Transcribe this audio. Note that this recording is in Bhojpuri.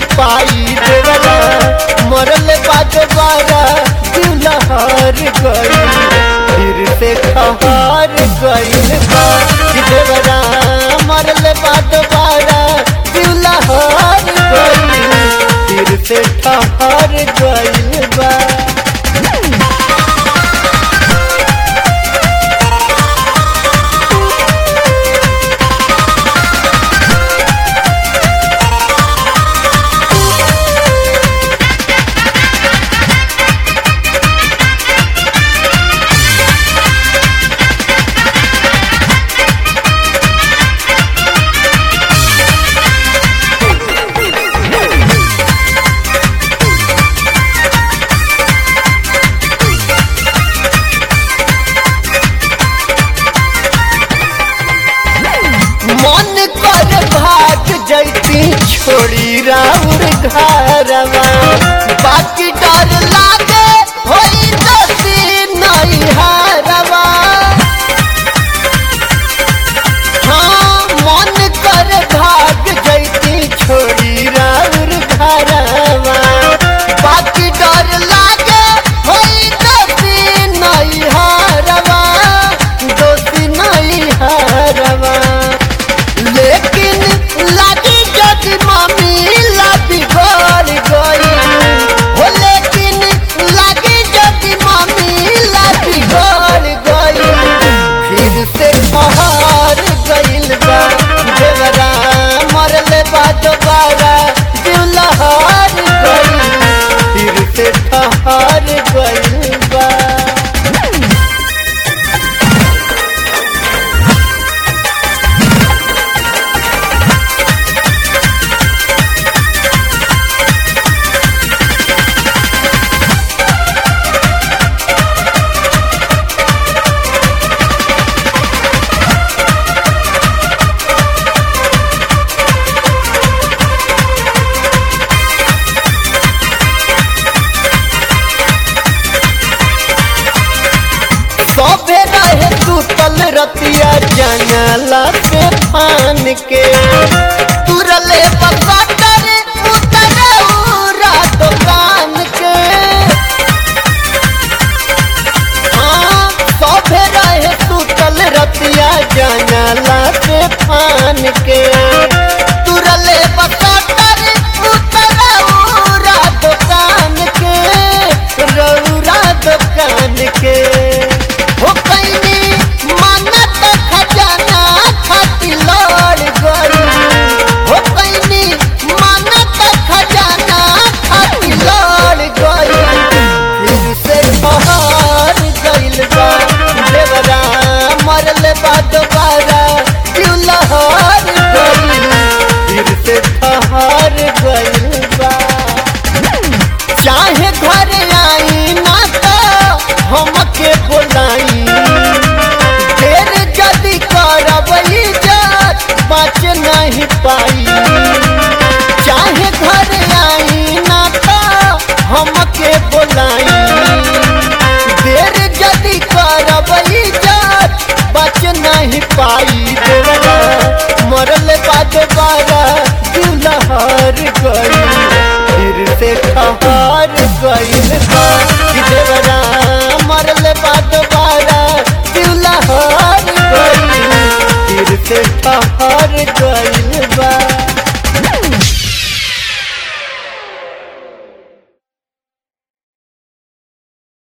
पाई देवरा मरल बाद बारा दिलहर गई फिर से ठहर गईल बा कि देवरा मरल बाद बारा दिलहर गई फिर से ठहर गईल बा मन कर भाग जैती छोड़ी राउर घरवा बाकी डर लागे होई दसी नहीं हारवा हाँ मन कर भाग जैती छोड़ी राउर घरवा बाकी डर लागे होई दसी नहीं हारवा दोषी नहीं हारवा लेकिन लगी जदि मामीला बिगड़ गई हो लेकिन लगी जदि मामीला बिगड़ गई फिर से पहाड़ गईल बा देवरा मरल बा दोबारा दिलहर गई फिर से ठहर गईल बा सबे रहे सुतल रतिया जंगला से फान के तुरले बकटर उतरे उरा दुकान के हाँ सबे रहे सुतल रतिया जंगला से फान के तुरले बकटर उतरे उरा दुकान के रौरा दुकान के हो कैनी मानत खजाना खाती लड़ गई हो कैनी मानत खजाना खाती लड़ गई फिर से बहार गईल बा देवरा मरल बा दोबारा क्यों लहर गईल फिर से ठहर गईल बा चाहे घर आई ना तो हमके बोलाई देर जदि करब इज्जत बच नहीं पाई चाहे घर आई ना तो हमके बोलाई देर जदि करब इज्जत बच नहीं पाई देवरा मरल बाद बारा दिलहर गई फिर से ठहर गईल बा कि देवरा मरल बाद बारा दिलहर गईल फिर से ठहर गईल बा